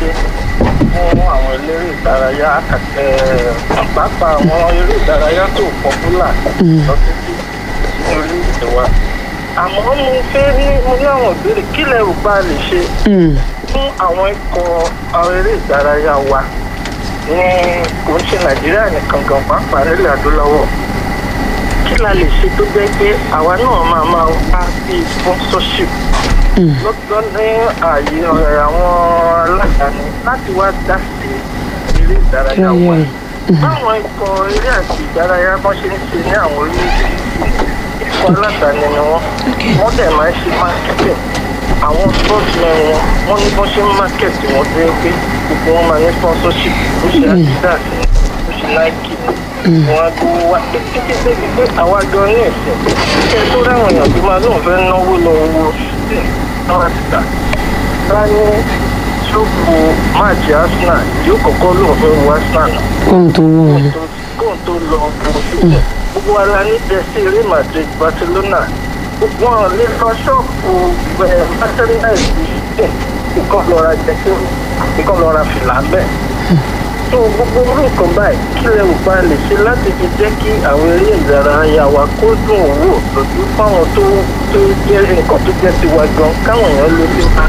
ṣe fún àwọn eléré ìdárayá ẹ̀, pàápàá àwọn eré ìdárayá tó pọ́pùlà lọ títí ní orílẹ̀-èdè wa àmọ́ mo fẹ́ ní mo ní àwọn ìbéèrè kí lẹ rò bá lè ṣe Mm. fún àwọn ikọ̀ àwọn eré ìdárayá wa ní kò ń ṣe nàìjíríà nìkan gan pàápàá nílẹ̀ adúláwọ̀ kí la lè ṣe tó jẹ́ pé àwa náà máa máa wá sí sponsorship lọ́dọ̀ ní ààyè ọ̀rẹ́ àwọn aládàáni láti wá dá sí eré ìdárayá wa báwọn ikọ̀ eré àti ìdárayá bọ́n ṣe ń ṣe ní àwọn orílẹ̀-èdè ikọ̀ aládàáni ni wọ́n wọ́n dẹ̀ máa ń ṣe marketing àwọn sportsmen wọn wọ́n ní bọ́n ṣe ń market wọn dé pé gbogbo wọn máa ní sponsorship ó ṣe adidas ni ó ṣe nike ni wọn á gbowó wá títí débi pé àwa gan ní ẹ̀sìn kí ẹ tó ráwọn èèyàn tó máa lóun fẹ́ náwó lọ owó náà ti tà bá ní ṣòkò máàjì arsenal yóò kọ́kọ́ lóun fẹ́ wo arsenal náà kóhun tó wọ̀ ọ́. kóun tó lọ wo síbẹ̀ gbogbo wa la ní jẹ́sí real madrid barcelona gbogbo wọn lè lọ ṣọ́ọ̀bù ẹ̀ merchandise ìkọ́ lọ́ra jẹ́sí ìkọ́ lọ́ra fìlà bẹ́ẹ̀ tó gbogbo orú nǹkan báyìí kí lẹ ò bá lè ṣe láti fi jẹ́ kí àwọn eré ìdárayá wa kó dùn ún wò lójú fáwọn tó tó jẹ́ nǹkan tó jẹ́ tiwa gan káwọn èèyàn ló lè bá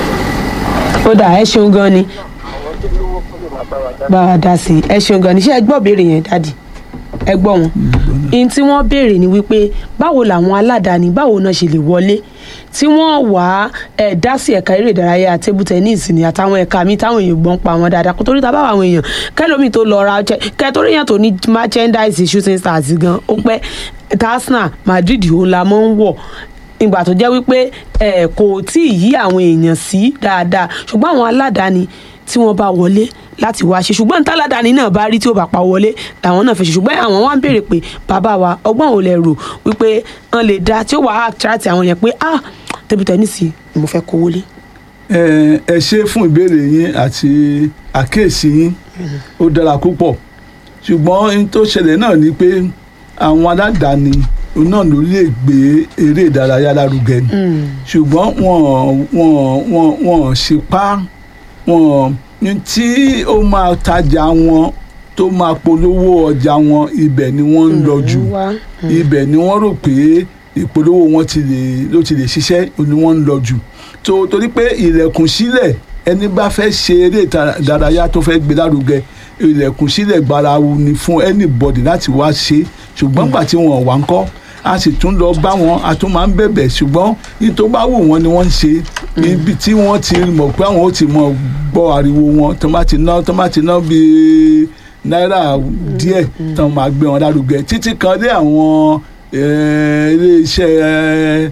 ó dà ẹ ṣeun gan ni àwọn tó lówó kó lè máa bá wa dá. bá wa dá sí i ẹ ṣeun gan ni ṣé ẹ gbọ́ béèrè yẹn dádì ẹ gbọ́ wọn. ihun tí wọ́n béèrè ni wípé báwo làwọn aládàáni báwo náà ṣe lè wọlé tí wọ́n wá ẹ̀ dá sí ẹ̀ka eré ìdárayá table tennis ni àtàwọn ẹ̀ka mi táwọn èèyàn gbọ́n pa wọn dáadáa kó torí ta bá àwọn èèyàn kẹlòmíì tó lọ ra ọjẹ kẹtorí yẹn tó ní merchandise shooting stars gan ó pẹ́ tasna madrid òun la mọ́ ń wọ̀ ìgbà tó jẹ́ wípé ẹ̀ kò tí ì yí àwọn èèyàn sí dáadáa ṣùgbọ́n àwọn aládàáni tí wọ́n bá wọlé láti wá ṣe ṣùgbọ́n táládàáni náà bá rí tí ó bá pa wọlé làwọn náà fẹ́ ṣe ṣùgbọ́n àwọn wá ń béèrè pé bàbá wa ọgbọ́n ò lè rò wípé wọ́n lè dá tí ó wà á tíráàtì àwọn yẹn pé ah table tennis ni mo fẹ́ kó wọlé. ẹ ẹ ṣe fún ìbéèrè yín àti àkíyèsí yín ó dára púpọ̀ ṣùgbọ́n ohun tó ṣẹlẹ̀ náà ni pé àwọn aládàáni náà ló lè gbé eré ìdárayá lárugẹ ni ṣùgbọ́n wọn wọn wọn wọn ṣe pa wọn ní tí ó máa tajà wọn tó máa polówó ọjà wọn ibẹ̀ ni wọ́n ń lọ jù wá ibẹ̀ ni wọ́n rò pé ìpolówó wọn ti lè ló ti lè ṣiṣẹ́ ni wọ́n ń lọ jù tó torí pé ilẹ̀kùn sílẹ̀ ẹni bá fẹ́ ṣe eré ìdárayá tó fẹ́ gbé lárugẹ ilẹ̀kùn sílẹ̀ gbarawu ni fún anybody láti wá ṣe ṣùgbọ́n gbà tí wọn wà ń kọ́ a sì tún lọ bá wọn a tún máa ń bẹ̀bẹ̀ ṣùgbọ́n ní tó bá wù wọ́n ni wọ́n ń ṣe ibi tí wọ́n ti mọ̀ pé àwọn ó ti mọ̀ gbọ́ ariwo wọn tó bá ti ná tó bá ti ná bíi náírà díẹ̀ tó máa gbé wọn lárugẹ títí kan dé àwọn eh, ilé-iṣẹ́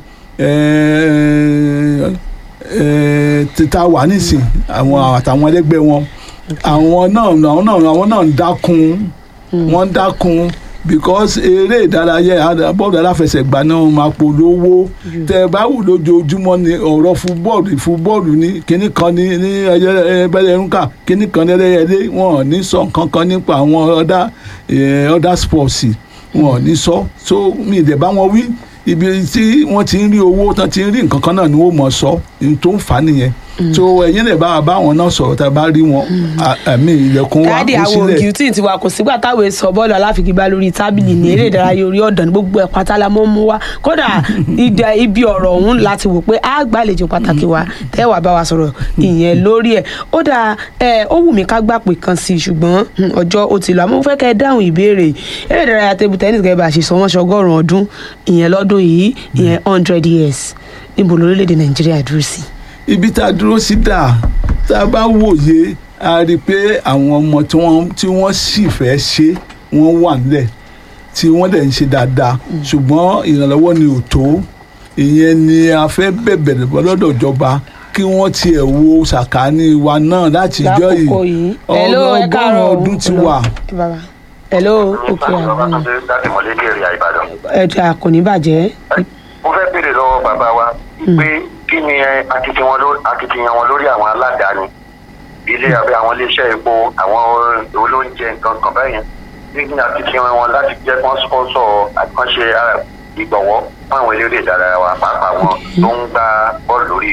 eh, eh, títa wà nísìn àwọn àtàwọn ẹlẹgbẹ́ wọn àwọn náà àwọn náà àwọn náà ń dákun wọ́n ń dákun because eré ìdárayá bọ́ọ̀lù aláfẹsẹ̀gbá náà máa polówó tẹ ẹ bá wù lójoojúmọ́ ni ọ̀rọ̀ fúbọ́ọ̀lù fúbọ́ọ̀lù ní kinní kan ní ní ẹyẹbẹ̀rẹ̀rúnkà kinní kan ní ẹlẹ́yẹlé wọn ò ní sọ nǹkan kan nípa àwọn ọ̀dà ọ̀dà sports wọn ò ní sọ so mi ì dẹ̀ bá wọn wí ibi tí wọ́n ti ń rí owó tán ti ń rí nǹkan kan náà ni wọ́n mọ̀ sọ ní tó ń fà á nìyẹn so ẹ̀yin lè bá wa bá wọn náà sọ̀rọ̀ tá a bá rí wọn àmì ilẹ̀kùn wa dáàdì kó àwọn sílẹ̀ ògì tí tiwa kò sígbà táwọn èso bọ́ọ̀lù aláfigigbá lórí tábìlì ní eré ìdárayá orí ọ̀dàn ní gbogbo ẹ̀ pátá la mọ́ mú wa kódà ìdá ibi ọ̀rọ̀ ọ̀hún láti wò pé á gbàlejò pàtàkì wa tẹ́wà bá wa sọ̀rọ̀ ìyẹn lórí ẹ̀ ó dà ẹ ó wù mí ká gbà pé kan sí i ṣùgbọ́n hmm, ọjọ́ ó ti lọ àmọ́ mo fẹ́ kẹ́ ẹ dáhùn ìbéèrè yìí. eré ìdárayá table tennis gẹ́gẹ́ bá a ṣe sọ wọ́n ṣe ọgọ́rùn-ún ọdún ìyẹn lọ́dún yìí ìyẹn hundred years níbo lórílẹ̀‐èdè nàìjíríà dúró sí. ibi tá a dúró sí dà tá a bá wòye a rí i pé àwọn ọmọ tí wọ́n tí wọ́n sì fẹ́ ṣe wọ́n wà nílẹ̀ tí wọ́n dẹ̀ ń ṣe dáadáa ṣùgbọ́n ìrànlọ́wọ́ ni ò tó ìyẹn ni a fẹ́ bẹ̀bẹ̀ lọ́dọ̀ ìjọba kí wọ́n tiẹ̀ wo sàkáání wa náà láti jọ yìí lákòókò yìí hello ẹ ọgọ́rùn-ún káàárọ̀ o. ọdún ti wà. Ẹ bàbá. hello òkè àgbọn láti mọ̀lẹ́dẹ̀ èrè àìbàdàn. ẹ̀dà kò ní bàjẹ́. mo fẹ́ béèrè lọ́wọ́ bàbá wa pé kí ni ẹ, akitiyan wọn ló- akitiyan wọn lórí àwọn aládàáni ilé abẹ́ àwọn iléeṣẹ́ epo àwọn olóúnjẹ nǹkan kan bẹ́yẹn kí ni akitiyan wọn láti jẹ́ kán sponsor àkànṣe ah, ìgbọ̀wọ́ fún àwọn eléré ìdárayá wa pàápàá wọn tó ń gbá bọ́ọ̀lù lórí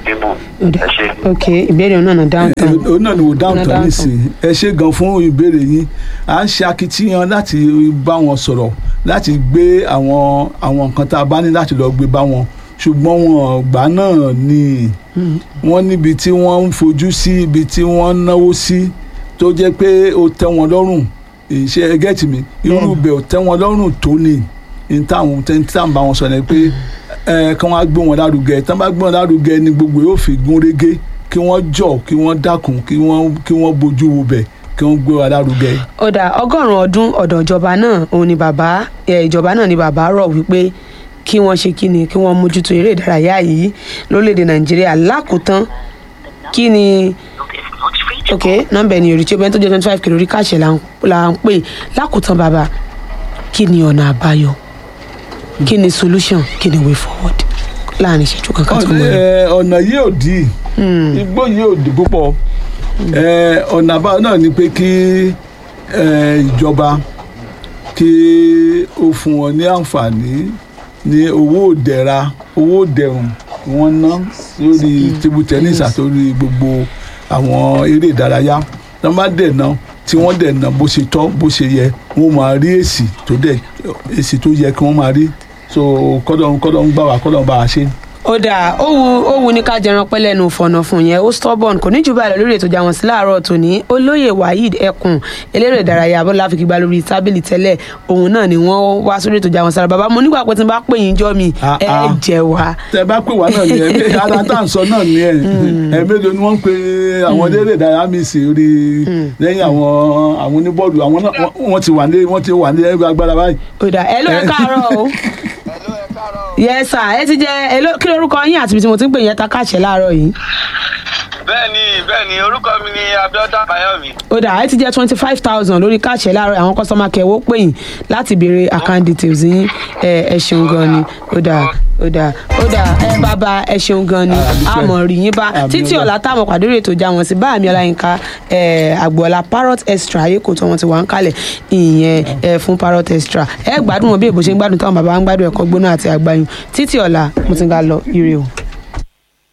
tébù Ó dà. ẹ ṣe. ok ìbéèrè náà náà dáhùn tán òun náà ni wò dáhùn Ọ̀nà tán dáhùn nísìnyí ẹ ṣe gan fún ìbéèrè yín à ń ṣe akitiyan láti bá wọn sọ̀rọ̀ láti gbé àwọn àwọn nǹkan tá a bá ní láti lọ gbé bá wọn ṣùgbọ́n wọn gbà náà ni wọ́n níbi tí wọ́n ń fojú sí ibi tí wọ́n ń náwó sí tó jẹ́ pé ó tẹ́ wọn lọ́rùn ìṣe ẹgẹ́tì mi irú ibẹ̀ ò tẹ́ wọn lọ́rùn tó ní ní táwọn tẹ́ ní táwọn bá wọn sọ ni pé ẹ kí wọ́n á gbé wọn lárugẹ tí wọ́n bá gbé wọn lárugẹ ni gbogbo yóò fi gún régé kí wọ́n jọ kí wọ́n dákun kí wọ́n kí wọ́n bójú wo bẹ̀ kí wọ́n gbé wa lárugẹ. ó dà ọgọ́rùn-ún ọdún ọ̀dọ̀ ìjọba náà òun ni bàbá ẹ̀, ìjọba náà ni bàbá rọ̀ wípé kí wọ́n ṣe kí ni kí wọ́n mójútó eré ìdárayá yìí lórílẹ̀‐èdè nàìjíríà lákòótán kí ni ok nọ́mbà ẹni òrìṣẹ́ obìnrin tó jẹ́ twenty five kìlò orí káṣẹ̀ là ń- là ń pè lákòótán bàbá kí ni ọ̀nà àbáyọ kí ni solution kí ni way forward láàrin ìṣẹ́jú kankan tó ń bọ̀ Ẹ, ọ̀nà yìí ò dì igbó yìí ò dì púpọ̀ Ẹ, ọ̀nà àbáyọ náà ni pé kí ẹ, ìjọba kí ó fún wọn ní àǹfààní ní owó òdẹ̀ra owó òdẹ̀rùn kí wọ́n ná lórí table tennis àtòrí gbogbo àwọn eré ìdárayá tí wọ́n bá dẹ̀ ná tí wọ́n dẹ̀ ná bó ṣe tọ́ bó ṣe yẹ wọ́n máa rí èsì tó dẹ̀ èsì tó yẹ kí wọ́n máa rí so kọ́dọ̀ kọ́dọ̀ ń gbà wá kọ́dọ̀ ń bá wa ṣe. ó dáa ó wu ó wu ní ká jẹran pẹ́ lẹ́nu fọ̀nà fún yẹn ó stubborn kò ní jù báyìí lọ lórí ètò ìjà wọn sí láàárọ̀ tòní olóyè waheed ẹkùn eléré ìdárayá bọ́lá fi gbà lórí tábìlì tẹ́lẹ̀ òun náà ni wọ́n wá sórí ètò ìjà wọn sára bàbá mo nígbà pé tí n bá pè yín jọ́ mi Ah, ẹ ah. jẹ wá. tẹ bá pè wá náà ni ẹ ara tá à ń sọ náà ni ẹ ẹ mélòó ni wọ́n ń pe àwọn eléré ìdárayá mi sí orí lẹ́yìn àwọn àwọn oníbọ́ọ̀lù àwọn náà wọ́n- wọ́n ti wà ní wọ́n ti wà ní ẹgbẹ́ agbára báyìí. ó dáa ẹ ló ẹ káàárọ̀ o yes sir ẹ ti jẹ ẹ ló kí lorúkọ yín àti ibi tí mo ti ń pè yẹn ta káàṣẹ láàárọ̀ yìí bẹ́ẹ̀ni bẹ́ẹ̀ni orúkọ mi ni abiodun abayomi. ó dáa ẹ ti jẹ twenty five thousand lórí káàṣẹ láàárọ̀ àwọn kọ́sọ́mà kẹwọ́ pè yín láti béèrè account details yín ẹ ẹ ṣeun gan ni ó dáa ó dáa ó dáa ẹ bàbá ẹ ṣeun gan ni dúpẹ́. àmọ̀ rí yín bá Àmì títí ọlá. ọ̀la táwọn pàdé rè tó já wọn sí báàmì ọláyínká ẹ àgbọ̀ọ́lá parrot extra ayé kò tó wọn ti wà ń kalẹ̀ ìyẹn ẹ fún parrot extra ẹ gbádùn wọn bí èbó ṣe ń gbádùn táwọn bàbá ń gbádùn ẹ̀kọ́ gbóná àti àgbáyùn títí ọ̀la mo ti ń ga lọ ire o.